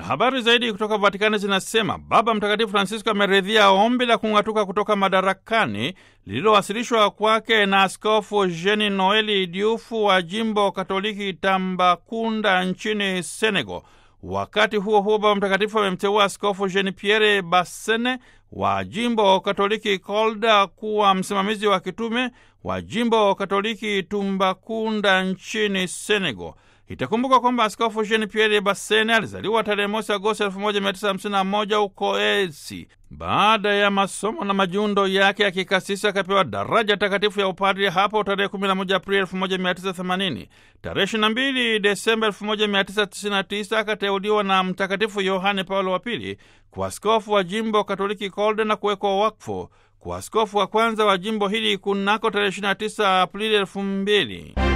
habari zaidi kutoka Vatikani zinasema Baba Mtakatifu Francisco ameridhia ombi la kung'atuka kutoka madarakani lililowasilishwa kwake na Askofu Jeni Noeli Diouf wa jimbo Katoliki Tambakunda nchini Senegal. Wakati huo huo, Baba Mtakatifu amemteua Askofu Jean Pierre Bassene wa jimbo Katoliki Kolda kuwa msimamizi wa kitume wa jimbo Katoliki Tumbakunda nchini Senegal. Itakumbuka kwamba Askofu Jean Pierre Bassene alizaliwa tarehe mosi Agosti 1951 huko Esi. Baada ya masomo na majundo yake ya kikasisi akapewa daraja takatifu ya upadri hapo tarehe 11 Aprili 1980. Tarehe 22 Desemba 1999 akateuliwa na Mtakatifu Yohane Paulo wa Pili kwa askofu wa jimbo Katoliki Kolde na kuwekwa wakfu kwa askofu wa kwanza wa jimbo hili kunako tarehe 29 Aprili 2000.